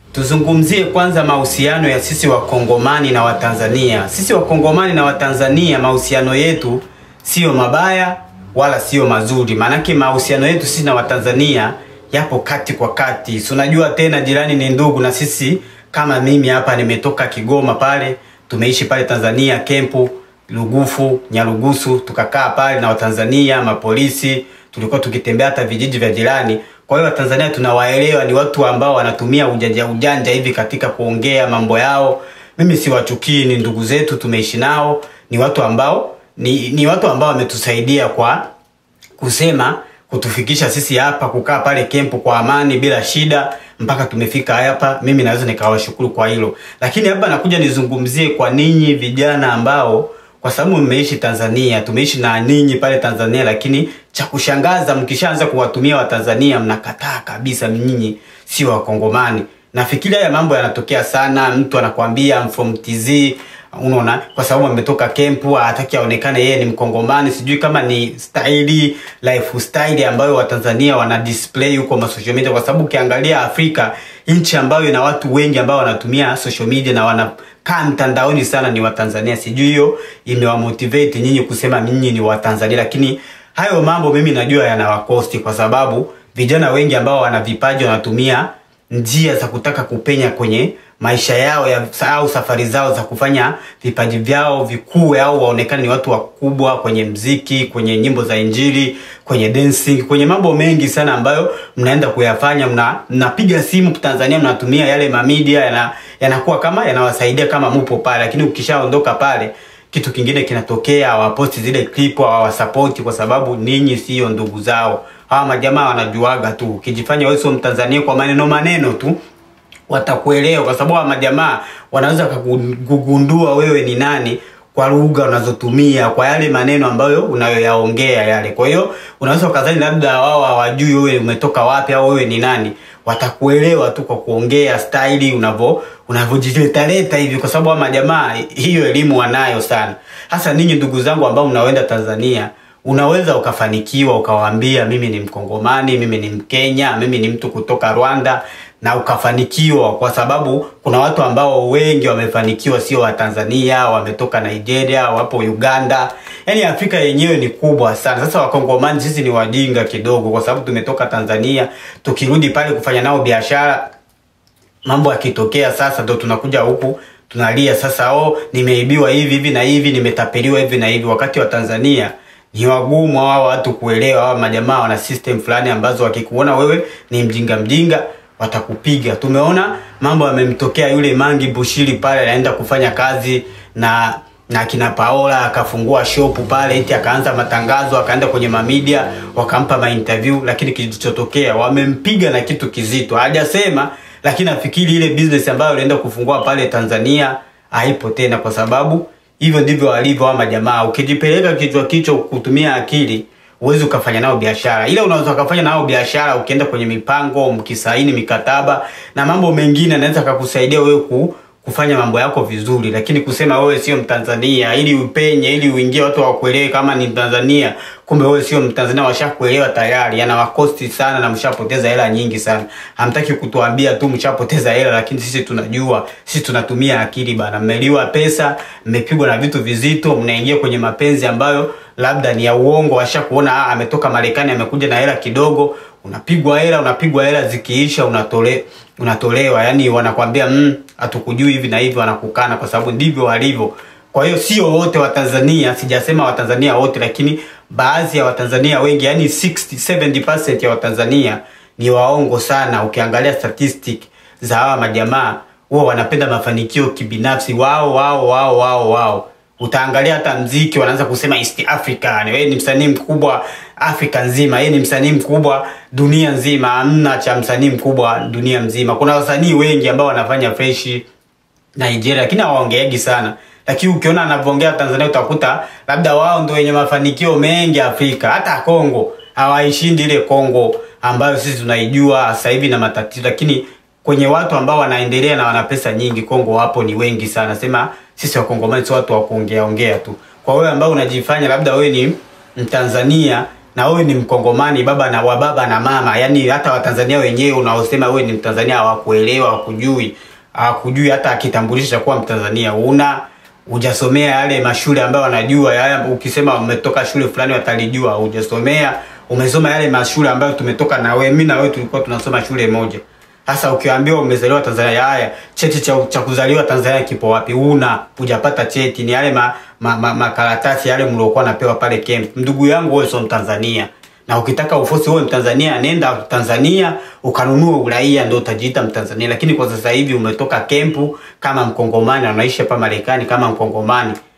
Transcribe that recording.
Tuzungumzie kwanza mahusiano ya sisi wakongomani na Watanzania. Sisi wakongomani na Watanzania, mahusiano yetu sio mabaya wala sio mazuri, maanake mahusiano yetu sisi na Watanzania yapo kati kwa kati. Si unajua tena, jirani ni ndugu, na sisi kama mimi hapa nimetoka Kigoma pale, tumeishi pale Tanzania kempu Lugufu, Nyarugusu, tukakaa pale na Watanzania, mapolisi, tulikuwa tukitembea hata vijiji vya jirani. Kwa hiyo Watanzania tunawaelewa, ni watu ambao wanatumia ujanja ujanja hivi katika kuongea mambo yao. Mimi siwachukii, ni ndugu zetu, tumeishi nao, ni watu ambao ni, ni watu ambao wametusaidia kwa kusema kutufikisha sisi hapa kukaa pale kempu kwa amani bila shida mpaka tumefika hapa. Mimi naweza nikawashukuru kwa hilo, lakini hapa nakuja nizungumzie kwa ninyi vijana ambao kwa sababu mmeishi Tanzania, tumeishi na ninyi pale Tanzania, lakini cha kushangaza mkishaanza kuwatumia Watanzania mnakataa kabisa, nyinyi sio Wakongomani. Nafikiri haya mambo yanatokea sana, mtu anakwambia I'm from TZ, unaona, kwa sababu ametoka kempu, hataki aonekane yeye ni Mkongomani. Sijui kama ni staili lifestyle ambayo Watanzania wana display huko ma social media, kwa sababu ukiangalia Afrika, nchi ambayo ina watu wengi ambao wanatumia social media na wanakaa mtandaoni sana ni Watanzania. Sijui hiyo imewamotivate nyinyi kusema nyinyi ni Watanzania, lakini hayo mambo mimi najua yanawakosti, kwa sababu vijana wengi ambao wana vipaji wanatumia njia za kutaka kupenya kwenye maisha yao ya, au safari zao za kufanya vipaji vyao vikue au waonekane ni watu wakubwa kwenye mziki, kwenye nyimbo za Injili, kwenye dancing, kwenye mambo mengi sana ambayo mnaenda kuyafanya. Mna mnapiga simu Tanzania, mnatumia yale mamidia yana, yanakuwa kama yanawasaidia kama mupo pale, lakini ukishaondoka pale kitu kingine kinatokea, hawaposti zile clip, hawawasapoti kwa sababu ninyi sio ndugu zao. Hawa majamaa wanajuaga tu, ukijifanya wewe sio Mtanzania kwa maneno maneno tu watakuelewa kwa sababu majamaa wanaweza kugundua wewe ni nani kwa lugha unazotumia kwa yale maneno ambayo unayoyaongea yale. Kwa hiyo unaweza ukadhani labda wao hawajui wewe umetoka wapi au wewe ni nani. Watakuelewa tu kwa kuongea staili unavyo unavyojiletaleta hivi, kwa sababu majamaa hiyo elimu wanayo sana. Hasa ninyi ndugu zangu ambao mnaoenda Tanzania, unaweza ukafanikiwa ukawaambia, mimi ni Mkongomani, mimi ni Mkenya, mimi ni mtu kutoka Rwanda na ukafanikiwa, kwa sababu kuna watu ambao wengi wamefanikiwa, sio wa Tanzania, wametoka Nigeria, wapo Uganda. Yaani Afrika yenyewe ni kubwa sana. Sasa wakongomani sisi ni wajinga kidogo, kwa sababu tumetoka Tanzania, tukirudi pale kufanya nao biashara, mambo yakitokea sasa ndo tunakuja huku tunalia sasa, oh, nimeibiwa hivi hivi na hivi, nimetapeliwa hivi na hivi, wakati wa Tanzania ni wagumu hawa watu kuelewa. Hawa majamaa wana system fulani ambazo wakikuona wewe ni mjinga mjinga watakupiga. Tumeona mambo yamemtokea yule Mangi Bushiri pale, anaenda kufanya kazi na na kina Paola, akafungua shopu pale, eti akaanza matangazo, akaenda kwenye mamedia, wakampa mainterview, lakini kilichotokea wamempiga na kitu kizito. Hajasema, lakini nafikiri ile business ambayo alienda kufungua pale Tanzania haipo tena, kwa sababu hivyo ndivyo walivyo wa majamaa. Ukijipeleka kichwa kichwa kutumia akili uwezi ukafanya nao biashara, ila unaweza ukafanya nao biashara ukienda kwenye mipango, mkisaini mikataba na mambo mengine, anaweza akakusaidia wewe ku, kufanya mambo yako vizuri. Lakini kusema wewe sio Mtanzania ili upenye, ili uingie watu wakuelewe kama ni Mtanzania, kumbe wewe sio Mtanzania, washakuelewa tayari, yanawakosti sana na mshapoteza hela nyingi sana. Hamtaki kutuambia tu mshapoteza hela, lakini sisi tunajua, sisi tunatumia akili bana. Mmeliwa pesa, mmepigwa na vitu vizito, mnaingia kwenye mapenzi ambayo labda ni ya uongo, washakuona ah, ametoka Marekani amekuja na hela kidogo, unapigwa hela, unapigwa hela, zikiisha unatole unatolewa, yani wanakwambia mm, hatukujui hivi na hivi, wanakukana kwa sababu ndivyo walivyo. Kwa hiyo sio wote wa Tanzania, sijasema Watanzania wote, lakini baadhi ya Watanzania wengi, yani 60 70% ya Watanzania ni waongo sana. Ukiangalia statistic za hawa majamaa, huwa wanapenda mafanikio kibinafsi wao wao wao wao wao utaangalia hata mziki wanaanza kusema East Africa, wewe ni msanii mkubwa Afrika nzima, yeye ni msanii mkubwa dunia nzima. Hamna cha msanii mkubwa dunia mzima. Kuna wasanii wengi ambao wanafanya fresh Nigeria, lakini hawaongeagi sana, lakini ukiona anavyoongea Tanzania utakuta labda wao ndio wenye mafanikio mengi Afrika. Hata Kongo hawaishindi ile Kongo ambayo sisi tunaijua sasa hivi na matatizo, lakini kwenye watu ambao wanaendelea na wana pesa nyingi Kongo wapo ni wengi sana. Sema sisi wakongomani sio watu wa kuongea ongea tu. Kwa wewe ambao unajifanya labda wewe ni Mtanzania na wewe ni mkongomani baba na wa baba na mama yani hata watanzania wenyewe unaosema wewe ni mtanzania hawakuelewa hawakujui hawakujui hata kitambulisho cha kuwa mtanzania una hujasomea yale mashule ambayo wanajua yale ukisema umetoka shule fulani watalijua hujasomea umesoma yale mashule ambayo tumetoka na wewe mimi na wewe tulikuwa tunasoma shule moja sasa ukiambiwa umezaliwa Tanzania, haya cheti cha, cha kuzaliwa Tanzania kipo wapi? Una hujapata cheti, ni yale ma, ma, ma, makaratasi yale mliokuwa napewa pale camp. Ndugu yangu, wewe sio Mtanzania, na ukitaka ufosi wewe Mtanzania, nenda Tanzania ukanunue uraia, ndio utajiita Mtanzania. Lakini kwa sasa hivi umetoka kempu kama Mkongomani, na unaishi hapa Marekani kama Mkongomani,